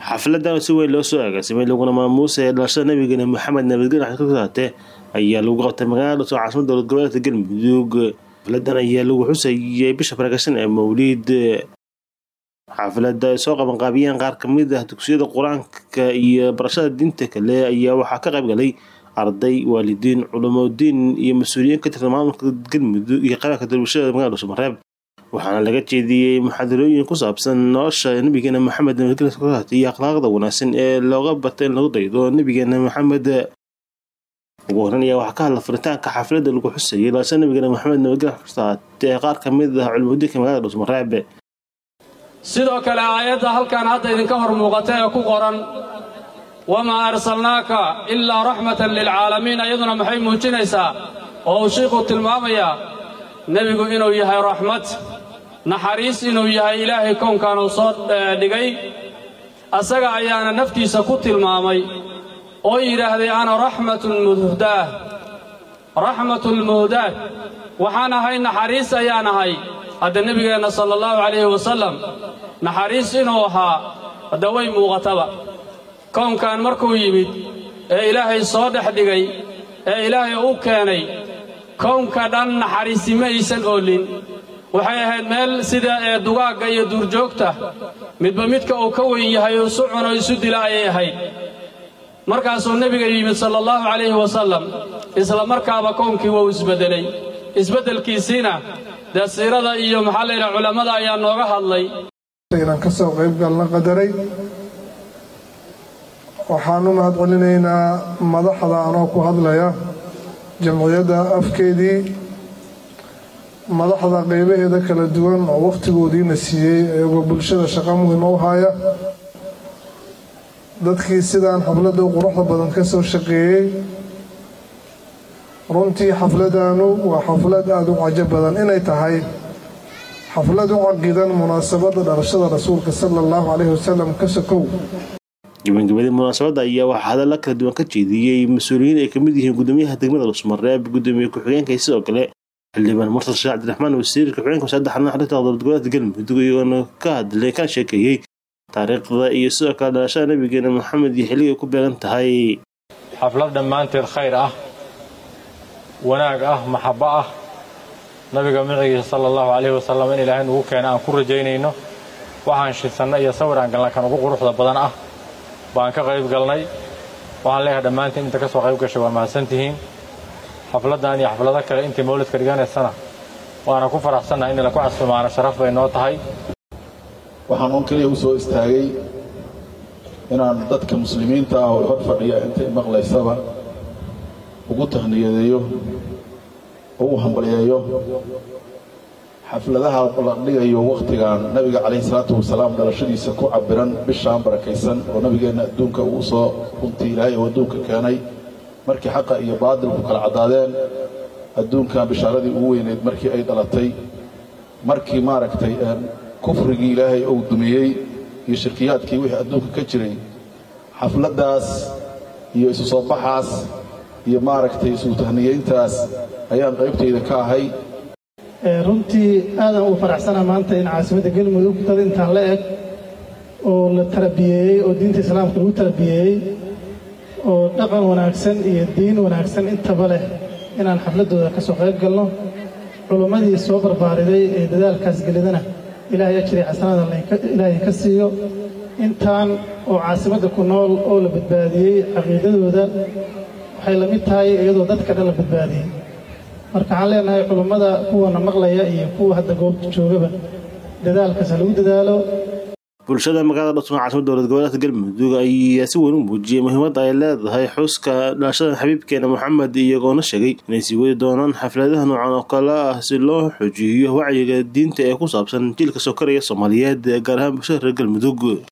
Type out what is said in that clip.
xafladan si weyn loo soo agaasimay laguna maamuusa ee dhalashada nabigeena maxamed nabadgelyo xasan ka saate ayaa lagu qabtay magaalada dhasoo caasimada dowlad goboleedka galmudug xafladan ayaa lagu xusayay bisha faragashan ee mawliid xaafilada ay soo qabanqaabiyeen qaar kamid ah dugsiyada qur-aanka iyo barashada diinta kale ayaa waxaa ka qayb galay arday waalidiin culamodiin iyo mas-uuliyiin ka tirsan maamulka galmudug iyo qaranka dalwashada magaalada dhuusamareeb waxaana laga jeediyey muxaadarooyin ku saabsan nolosha nabigeena maxamed nabadgelyo kasaate iyo akhlaaqda wanaagsan ee looga bata in lagu daydo nabigeena maxamed ugu horan ayaa waxaa ka hadla furitaanka xafladda lagu xusayay dhalashada nabigeena maxamed nabadgelyo kasaate ee qaar kamid ah culamodiinka magaalada dhuusamareeb sidoo kale aayadda halkan hadda idinka hor muuqata ee ku qoran wamaa arsalnaaka ilaa raxmatan lilcaalamiin iyaduna maxay muujinaysaa oo uu shiikhuu tilmaamayaa nebigu inuu yahay raxmad naxariis inuu yahay ilaahay kownkan uu soo dhigay asaga ayaana naftiisa ku tilmaamay oo yidhaahday ana raxmatun muhdaah raxmatulmuhdaah waxaan ahay naxariis ayaan ahay hadda nebigeenna sala allahu calayhi wasallam naxariis inuu ahaa hadda way muuqataba kownkan markuu yimid ee ilaahay soo dhex dhigay ee ilaahay u keenay kownka dhan naxariisi ma aysan oolin waxay ahayd meel sida ee dugaagga iyo duurjoogta midba midka uu ka weyn yahay oo isu cuno isu dila ayay ahayd markaasuu nebiga yimid sala allahu calayhi wasallam isla markaaba kownkii wuu isbeddelay isbeddelkiisiina dee siirada iyo maxaa layidhaha culammada ayaa nooga hadlay inaan ka soo qayb galna qadaray waxaan u mahad celinaynaa madaxda anoo ku hadlaya jamciyadda afkeedii madaxda qaybaheeda kala duwan oo wakhtigoodiina siiyey iyagoo bulshada shaqo muhiima u haya dadkii sidaan xafladda u quruxda badan ka soo shaqeeyey runtii xafladanu waa xaflad aada u cajo badan inay tahay xaflad u caqidan munaasabadda dhalashada rasuulka sala allahu calayhi wasalam ka sokow gabagabadii munaasabadda ayaa waxaa hadalla kala duwan ka jeediyey mas-uuliyiin ay kamid yihiin gudoomiyaha degmada dhuusmareeb gudoomiye ku-xigeenka iyo sidoo kale xildhibaan murtal sheekh cabdiraxmaan wasiirka ku-xigeenka wasaaradda xarnaha xarunta dowlad goboleedka galmudug iyagoona ka hadlay kana sheekeeyey taariikhda iyo sidoo kale dhalashada nabigeena maxamed iyo xilligay ku beegan tahay xaflad dhammaanteed khayr ah wanaag ah maxabbo ah nabiga micigiisa sala allahu calayhi wasalam in ilaahay nugu keena aan ku rajaynayno waxaan shisanna iyo sawir aan galna kan ugu quruxda badan ah baan ka qayb galnay waxaan leeyahay dhammaantiin inta ka soo qayb gashay waa mahadsantihiin xafladdan iyo xaflado kale intii mawlidka dhiganaysana waana ku faraxsannahay in laku casumaano sharaf bay noo tahay waxaan uun keliya u soo istaagay inaan dadka muslimiinta ah oo hor fadhiya intay maqlaysaba ugu tahniyadeeyo ugu hambalyeeyo xafladaha la dhigayo wakhtigan nabiga calayhi salaatu wasalaam dhalashadiisa ku cabiran bishaan barakaysan oo nabigeenna adduunka uu soo runtii ilaahay oo adduunka keenay markii xaqa iyo baadilku kala caddaadeen adduunkan bishaaradii ugu weyneyd markii ay dhalatay markii maaragtay kufrigii ilaahay uu dumiyey iyo shirkiyaadkii wixii adduunka ka jiray xafladdaas iyo isu soo baxaas iyo maaragtay isu tahniyeyntaas ayaan qaybtayda ka ahay runtii aadan uu faraxsanaa maanta in caasimadda galmudug dad intaan la eg oo la tarabiyeeyey oo diinta islaamka lagu tarabiyeeyey oo dhaqan wanaagsan iyo diin wanaagsan intaba leh inaan xafladdooda ka soo qayb galno culummadii soo barbaariday ee dadaalkaas gelidana ilaahay ajri xasanaada ilaahay ka siiyo intaan oo caasimadda ku nool oo la badbaadiyey caqiidadooda waxay la mid tahay iyadoo dadka dhan la badbaadiyey marka waxaan leenahay culummada kuwana maqlaya iyo kuwa hadda goobta joogaba dadaalkaas ha lagu dadaalo bulshada magaalada dhasma caasimada dowlad goboleedka galmudug ayaa si weyn u muujiyey muhiimadda ay leedahay xuska dhalashada xabiibkeena maxamed iyagoona sheegay inay sii wadi doonaan xafladaha noocan oo kale ah si loo xojiyo wacyiga diinta ee ku saabsan jiilka sokoraya soomaaliyeed gaar ahaan bulshada reer galmudug